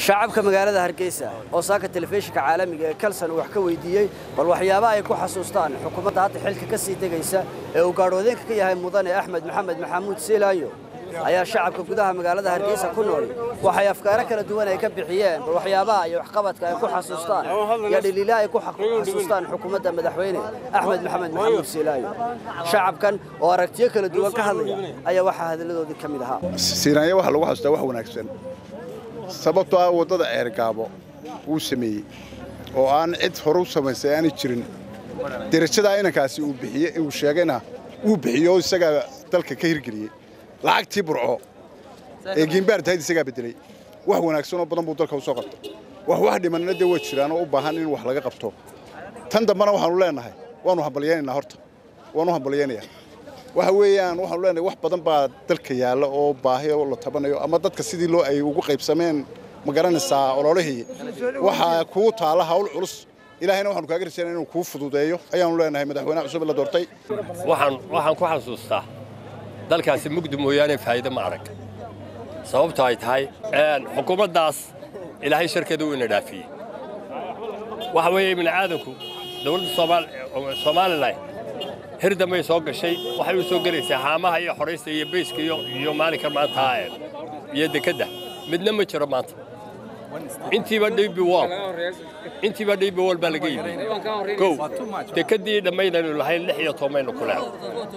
shacabka magaalada hargeysa oo saaka telefishinka caalamiga ee kalsan wax ka weydiiyey bal waxyaabaha ay ku xasuustaan xukuumadda hadda xilka ka sii degaysa ee uu gaadhoodeenka ka yahay mudane axmed maxamed maxamuud seelaayo ayaa shacabka gudaha magaalada hargeysa ku nool waxay afkaaro kala duwan ay ka bixiyeen bal waxyaabaha iyo waxqabadka ay ku xasuustaan iyo dhaliilaha ay ku xasuustaan xukuumadda madaxweyne axmed maxamed maxamuud seelaayo shacabkan oo aragtiyo kala duwan ka hadlaya ayaa waxaa hadalladoodii ka mid ahaa siinaanya waxaa lagu xasuustaa wax wanaagsan sababtoo ah waddada ceergaabo wuu sameeyey oo aan cid hore u samaysay aanay jirin derajadaa inankaasi uu bixiye uu sheegayna wuu bixiyo oo isagaa dalka ka hirgeliyey lacagtii burco ee giimbaar tahayd isagaa beddeley wax wanaagsanoo badan buu dalka u soo qabtay wax wax dhimanna dee waa jiraan oo u baahan in wax laga qabto tan dambena waxaanu leenahay waannu hambalyaynaynaa horta waanu hambalyaynayaa waxa weeyaan waxaanu leenahay wax badan baa dalka yaalla oo baahi oo la tabanayo ama dadka sidii loo ay ugu qaybsameen ma garanaysaa ololihii waxaa kuu taalla hawl culus ilaahayna waxaanu kaaga rajaynaa inuu kuu fududeeyo ayaanu leenahay madaxweynaha cusub ee la doortay waxaan waxaan ku xasuustaa dalkaasi mugdi mooyaane faa'iido ma arag sababto ay tahay xukuumaddaas ilaahay sharkeeda uu ina dhaafiyey waxa weeye ibni aadanku dowladda somalilan hir dambay soo gashay waxay u soo gelaysaa haamaha iyo xoraysta iyo beyska iyo maalinka maanta iyo dekedda midna ma jiro maanta intiiba dhibi wol intiiba dhibi wol baa laga yimi kow dekeddii dhammaydaynu lahayn lix iyo tobanbaynu ku leehay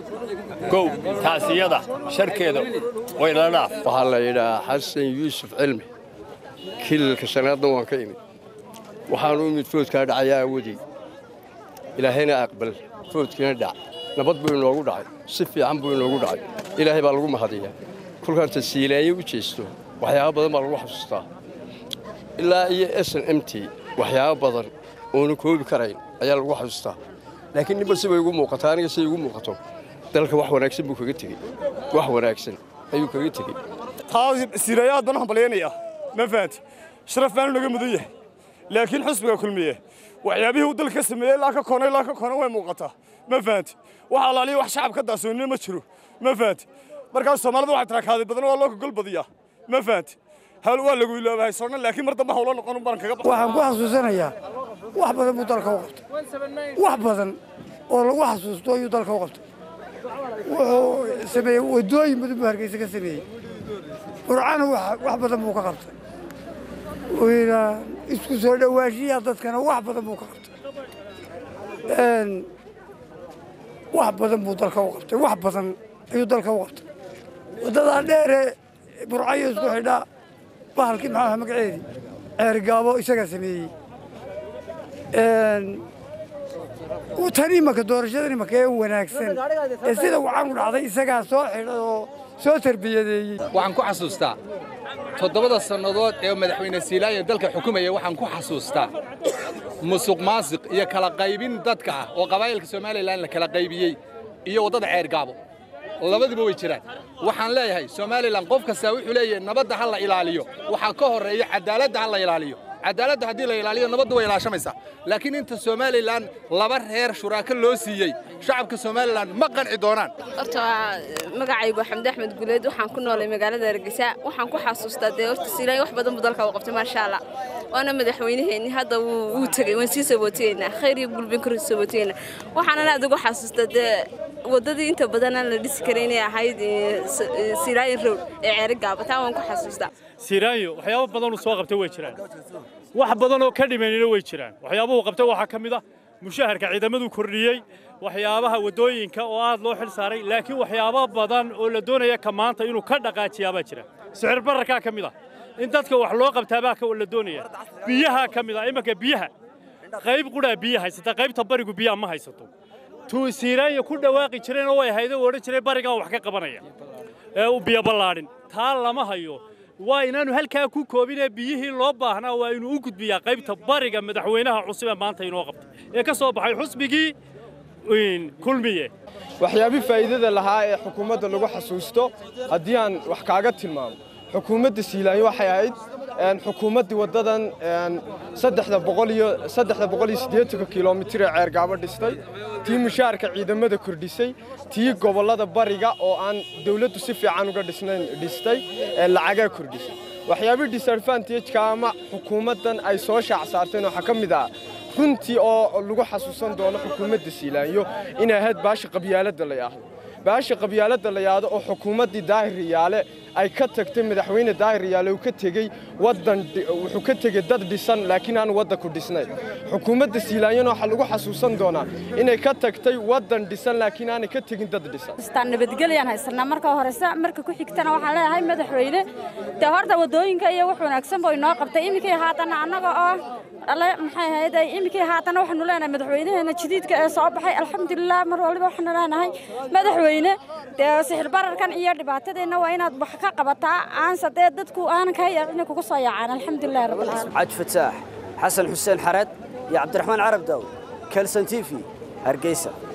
kow taasiyada sharkeeda waynanaaf waxaa la yidhahaa xasan yuusuf cilmi kilalka shanaadna waan ka imid waxaanu imid foodkaa dhacayaa awadey ilaahayna aqbal foodkiina dhac nabad buu inoogu dhacay si fiican buu inoogu dhacay ilaahay baa lagu mahadiyaa kolkaanta siilaanyo u jeesto waxyaaba badan baa lagu xasuustaa ilaa iyo s n m t waxyaaba badan oona koobi karayn ayaa lagu xasuustaa laakiin ninba sibay igu muuqataa aniga siday igu muuqato dalka wax wanaagsan buu kaga tegey wax wanaagsan ayuu kaga tegey taa siirayaad baan hambalyaynaya ma fahanti sharaf baanu naga mudan yahay laakiin xusbiga kulmiye waxyaabihii uu dalka ka sameeyey ilaa ka koona ilaa ka koona way muuqataa ma fahanti wax alaaliya wax shacab ka daasoonina ma jiro ma fahanti markaas soomaalida waxay taraakaaday badan waa loo gogol badiyaa ma fahanti hawl waa lagu iloobahay soonna laakiin mar dambe hawlo noqon baan kaga waxaan ku xasuusanayaa wax badan buu dalka u qabtay wax badan oo lagu xasuusto ayuu dalka u qabtay wuxuu sameeyey waddooyin badan buu hargeysa ka sameeyey burcana wax badan buu ka qabtay wayna isku soo dhowaanshiyaa dadkana wax badan buu ka qabtay wax badan buu dalka u qabtay wax badan ayuu dalka u qabtay waddadaa dheere burcayo isku xidhaa bahalkii maxaa magaceedii ceergaabo isagaa sameeyey tan imaka doorashadan imaka ee wanaagsan ee sida wacan u dhacday isagaa soo xidhay oo soo tarbiyadeeyey waxaan ku xasuustaa toddobada sannadood ee madaxweyne siilaayo dalka xukumaya waxaan ku xasuustaa musuq maasiq iyo kala qaybin dadka ah oo qabaa'ilka somalilan la kala qaybiyey iyo waddada ceergaabo labaduba way jiraan waxaan leeyahay somalilan qof kastaa wuxuu leeyahay nabadda ha la ilaaliyo waxaa ka horreeya cadaaladda ha la ilaaliyo cadaaladda haddii la ilaaliyo nabaddu way ilaashamaysaa laakiin inta somalilan laba reer shuraako loo siiyey shacabka somalilan ma qanci doonaan horta magacaygu xamdi axmed guleed waxaan ku noolay magaalada hargeysa waxaan ku xasuustaa dee horta siilaay wax badan buu dalka u qabtay maasha allah waana madaxweynaheenni hadda wuu tegey waan sii sabootiyeynaa khayr iyo gulbin kor sabootiyeynaa waxaanan aad ugu xasuustaa dee waddadii inta badan aan la dhisi karay inay ahayd siiraayin road ee ceeri gaaba taa waan ku xasuustaa siiraanyo waxyaabo badanuu soo qabtay way jiraan wax badan oo ka dhimanina way jiraan waxyaabuhu qabtay waxaa ka mid ah mushaharka ciidamaduu kordhiyey waxyaabaha waddooyinka oo aad loo xil saaray laakiin waxyaabo badan oo la doonaya ka maanta inuu ka dhaqaajiyaabaa jira sicir bararkaa ka mid ah in dadka wax loo qabtaabaa la doonaya biyahaa ka mid ah imanka biyaha qayb qudhaa biya haysata qaybta barigu biyaha ma haysato tuu siiraanya ku dhawaaqi jireen oo way hayda u odhan jiray barigaan wax ka qabanaya ee u biyo ballaadhin taa lama hayo waa inaanu halkaa ku koobinee biyihii loo baahnaa waa inuu u gudbiyaa qaybta bariga madaxweynaha cusub ee maanta inoo qabtay ee ka soo baxay xusbigii kulmiye waxyaabii faa'iidada lahaa ee xukuumadda lagu xasuusto haddii aan wax kaaga tilmaamo xukuumadda siilaayo waxay ahayd xukuumaddii waddadan saddexda boqol iyo saddexda boqol iyo siddeetanka kilomitir ee ceergaabo dhistay tii mushaharka ciidamada kordhisay tii gobollada bariga oo aan dawladdu si fiican uga dhisnayn dhistay ee lacagaa kordhisay waxyaabihii disadvantageka ama xukuumaddan ay soo shaac saarteen waxaa ka mid ah runtii oo lagu xasuusan doono xukuumadda siilaanyo inay ahayd baasha qabyaaladda la yidhaahdo baasha qabyaaladda la yidhaahdo oo xukuumaddii daahir riyaale ay ka tagtay madaxweyne daahir riyaale uu ka tegey waddan wuxuu ka tegey dad dhisan laakiin aan waddanku dhisnayn xukuumadda siilaanyona waxaa lagu xasuusan doonaa inay ka tagtay waddan dhisan laakiin aanay ka tegin dad dhisan istaan nabadgelyaan haysanaa marka horeysa marka ku xigtana waxaan leeyahay madaxweyne dee horta wadooyinka iyo wax wanaagsan buu inoo qabtay iminkii haatana annaga oo alle maxay ahayd iminkii haatana waxaanu leenahay madaxweynaheena jadiidka ee soo baxay alxamdulilah mar waliba waxaanu leenahay madaxweyne dee sixir bararkan iyo dhibaatadeenna waa inaad wax ka qabataa aanse dee dadku aanan kaa yaacina kugu soo yaacaan alxamdulilah rabbilcaalamiin cad fataax xasan xuseen xareed iyo cabdiraxmaan carab daawud kelson t v hargeysa